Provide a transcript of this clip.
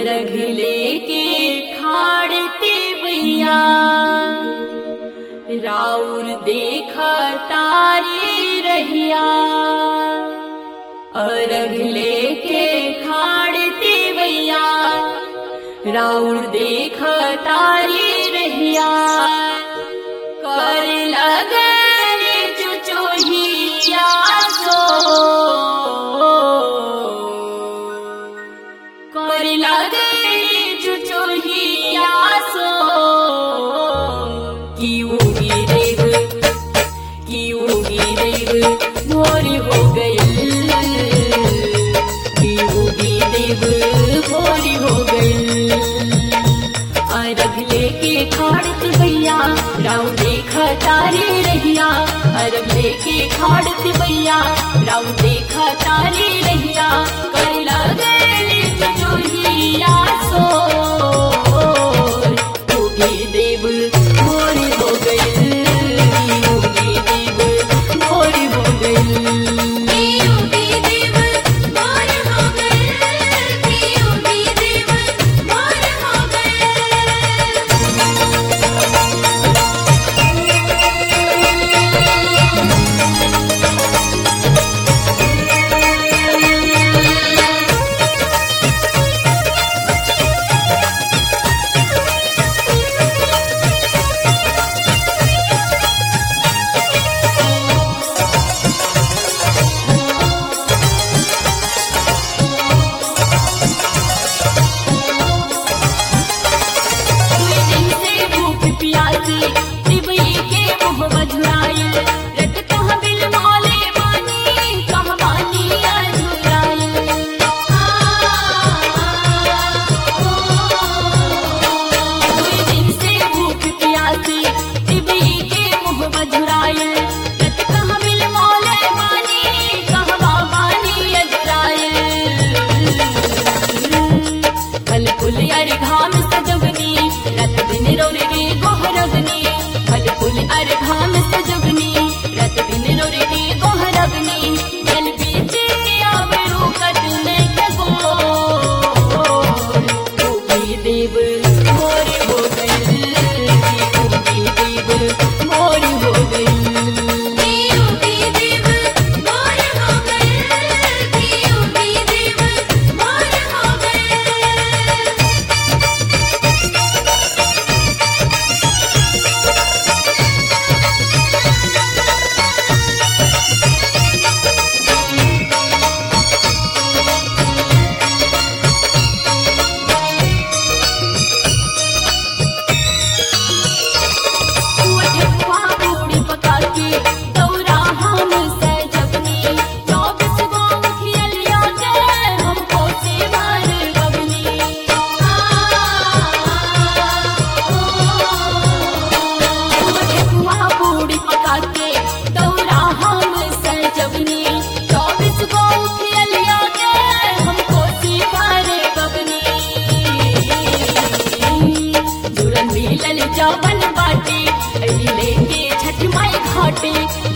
अरघ लेके खाड़ते भैया राउर देख तारी रहिया अरघ लेके खाड़ते भैया राउर देख तारी रहिया कर लगन चुचोहिया सो कर लगन चुचोहिया सो की उगी देव की उगी देव भोरी हो गई की उगी देव भोरी हो गई अरग लेके खाड़त भैया राव देख तारे रहिया अरग लेके खाड़त भैया राव देख तारे रहिया कर लगली जोहिया सो उगी देव मोरी हो गई उगी देव मोरी हो गई योगी देव मोर हो गए योगी देव मोर हो गए दुई दिन से भूख प्यासी दिवई के मुँह मधुराई रट कह बिल मौले मानी कह मानी अधुराई दुई दिन से भूख प्यासी दिवई के मुँह मधुराई रट कह बिल मौले मानी कह मानी अधुराई फल फूल अर घाम सजवनी रत दिन रोरे रे गोहरवनी फल फूल अर घाम सजवनी रत दिन रोरे रे गोहरवनी जल बीचे आबरू कटने लगो उगी देव मोरी हो गई उगी देव मोरी हो गई योगी देव मोर हो गए योगी देव मोर हो गए ठेकुआ पूरी पका के दौरा हम सजवनी चौबीस गो खियलिया के हमको से भर गवनी ठेकुआ पूरी पका के दौरा हम सजवनी चौबीस गो खियलिया के हमको से भर गवनी दुरन मिलल जवन बाटे अली लेके छठ माई घाटे